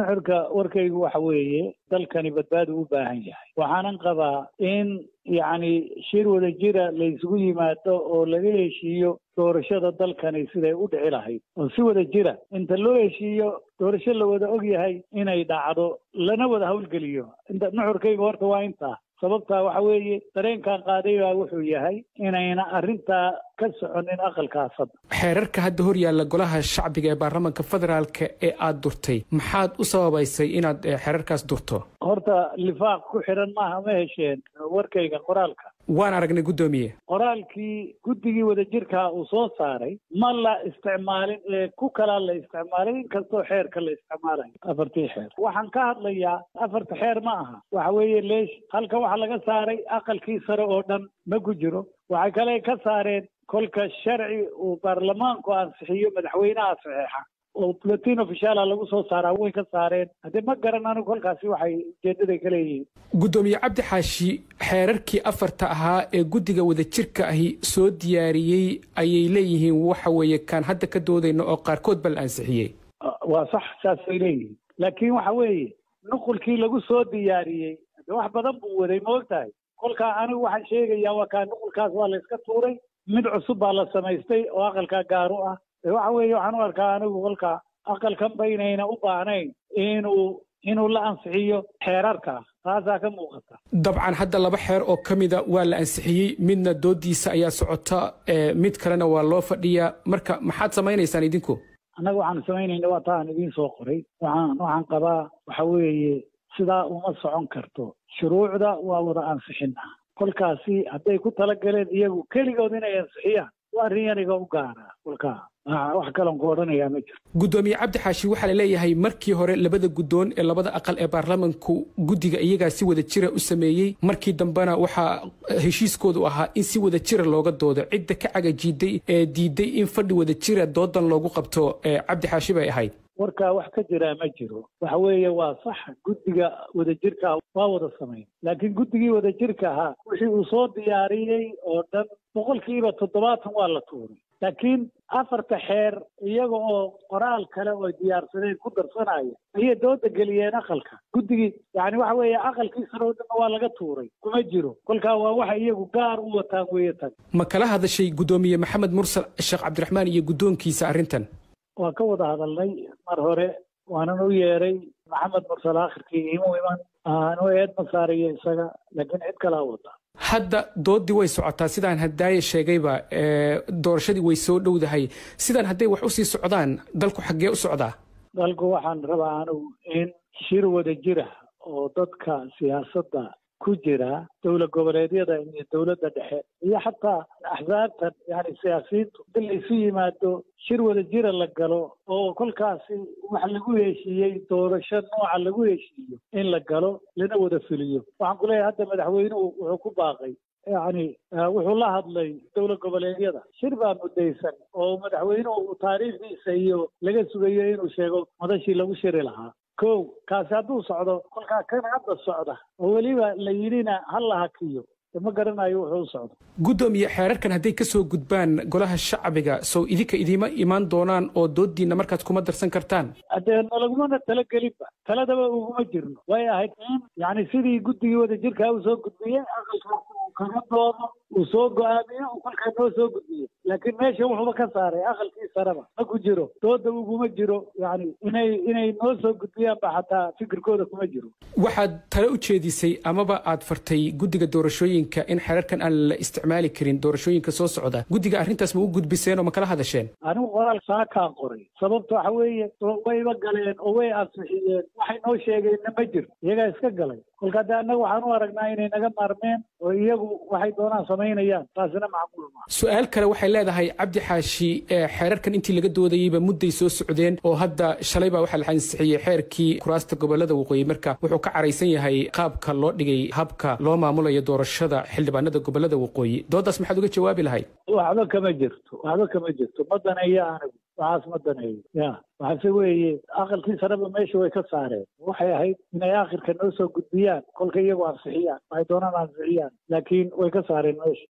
nuxurka warkaygu waxa weeye dalkani badbaadu u baahan yahay waxaanan qabaa in yacni shir wada jira la isugu yimaado oo laga heshiiyo doorashada dalkani siday u dhici lahayd oo si wada jira inta loo heshiiyo doorasho la wada og yahay inay dhacdo lana wada howlgeliyo inta nuxurkayga horta waa intaa sababtaa waxa weeye dareenkan qaaday baa wuxuu yahay inayna arrintaa ka soconin aqalkaas hadda xeerarka hadda hor yaalla golaha shacbiga ee baarlamaanka federaalka ee aad durtay maxaad u sababaysay inaad xeerarkaas durto horta lifaaq ku xidhan maaha ma hesheen warkayga qoraalka waan aragnay guddoomiye qoraalkii guddigii wadajirkaa uu soo saaray ma la isticmaalin ee ku kalaa la isticmaalay inkastoo xeerka la isticmaalayo afartii xeer waxaan ka hadlayaa afarta xeer ma aha waxa weeye leesh halkan waxaa laga saaray aqalkii sare oo dhan ma ku jiro waxay kale ka saareen kolka sharci uu baarlamaanku ansixiyo madaxweynaha saxeexa oo buletin ofishaala lagu soo saaraa way ka saareen haddee ma garan anigu kolkaasi waxay ujeedaday ka leeyihiin guddoomiye cabdi xaashi xeerarkii afarta ahaa ee guddiga wadajirka ahi soo diyaariyey ayay leeyihiin waxa weeye kaan hadda ka doodayno oo qaarkood ba la ansixiyey waa sax saasay leeyihiin laakiin waxa weeye nuqulkii lagu soo diyaariyey de wax badan buu waday ma og tahay kolkaa anigu waxaan sheegayaa waa kaa nuqulkaas waa la iska tuuray mid cusub baa la samaystay oo aqalkaa gaaru ah waxa weeye waxaan u arkaa anigu kolka aqalkanba inayna u baahnayn inuu inuu la ansixiyo xeerarka taasaa ka muuqata dabcan hadda laba xeer oo ka mida waa la ansixiyey midna doodiisa ayaa socota mid kalena waa loo fadhiyaa marka maxaad samaynaysaan idinku annaga waxaanu samaynayna waa taan idiin soo qoray waxaan waxaan qabaa waxa weeye sidaa uma socon karto shuruucda waa wada ansixinaa kolkaasi hadday ku talagaleen iyagu keligood inay ansixiyaan waa arrin yaniga u gaara kolkaa wax kaloon ku odhanayaa ma jiro guddoomiye cabdi xaashi waxaa la leeyahay markii hore labada guddoon ee labada aqal ee baarlamanku guddiga iyagaa si wada jira u sameeyey markii dambena waxaa heshiiskoodu ahaa in si wada jira looga doodo cidda ka cagajiiday ee diiday in fadhi wada jira doodan loogu qabto cabdi xaashi bay ahayd warkaa wax ka jiraa ma jiro waxa weeye waa sax guddiga wadajirka waa wada samayn laakiin guddigii wadajirka ahaa wixii uu soo diyaariyey oo dhan boqolkiiba toddobaatan waa la tuuray laakiin afarta xeer iyaga oo qoraal kale oo diyaarsadeen ku darsanaya ayay dooda geliyeen aqalka guddigii yani waxa weeye aqalkii sare oo dhanna waa laga tuuray kuma jiro kolkaa waa waxa iyagu gaar u wataan weeye tan ma kala hadashay guddoomiye maxamed mursal sheekh cabdiraxmaan iyo guddoonkiisa arrintan waa ka wada hadalnay mar hore waanan u yeeray maxamed mursal akhirkii imu iman anu eed ma saarayo isaga laakiin cid kalaa wada hadda doodii way socotaa sidaan hadaaye sheegayba doorashadii way soo dhowdahay sidaan hadday wax usii socdaan dalku xaggee u socdaa dalku waxaan rabaa anigu in shir wada jira oo dadka siyaasadda ku jira dowlad goboleedyada iyo dowladda dhexe iyo xataa axsaabtan yani siyaasiyiintu in laysu yimaado shir wada jira la galo oo kolkaasi wax lagu heshiiyey doorasho nooca lagu heshiiyo in la galo lana wada fuliyo waxaan ku leeyahay hadda madaxweynuhu wuxuu ku baaqay yani wuxuu la hadlay dowlad goboleedyada shir baa muddaysan oo madaxweynuhu taariikhdiisa iyo laga sugayo inuu sheego madashii lagu shiri lahaa kow kaasi hadduu socdo kolkaa kan hadda socda oo weliba la yidhina ha la hakiyo ma garanayo wuxuu u socdo guddoomiye xeerarkan hadday ka soo gudbaan golaha shacbiga sow idinka idiima imaan doonaan oo doodiinna markaas kuma darsan kartaan haddee nalagumana talagelinba taladaba uguma jirno way ahayd in yani sidii guddigii wadajirkaa uu soo gudbiyey aqalkaas uu kaga doodo uu soo go-aamiyo uu kolkaa noo soo gudbiyo laakiin meesha wuxuuba ka saaray aqalkii sareba ma ku jiro dooda uguma jiro yani inay inay noo soo gudbiyaan ba xataa fikirkooda kuma jiro waxaad tale u jeedisay amaba aad fartay guddiga doorashooyinka in xeerarkan aan la isticmaali karin doorashooyinka soo socda guddiga arrintaas ma u gudbiseen oo ma kala hadasheen anigu qoraal saakaan qoray sababta waxa weeye wayba galeen oo way ansixiyeen waxay noo sheegeenna ma jiro iyagaa iska galay kolka de annaga waxaan u aragnaa inay naga maarmeen oo iyagu waxay doonaan samaynayaan taasina macquul maa su-aal kale waxay leedahay cabdi xaashi xeerarkan intii laga doodayeyba mudday soo socdeen oo hadda shalay baa waxaa la ansixiyey xeerkii kuraasta gobolada waqooyi marka wuxuu ka caraysan yahay qaabka loo dhigay habka loo maamulayo doorashada xildhibaanada gobolada waqooyi doodaas maxaad uga jawaabi lahayd waxba kama jirto waxba kama jirto ma daneeyo anigu waxaas ma daneeyo ya waxaase weeye aqalkii sareba meesha way ka saareen waxay ahayd inay akhirka noo soo gudbiyaan kolka iyagu ansixiyaan waxay doonaan ansixiyaan laakiin way ka saareen meesha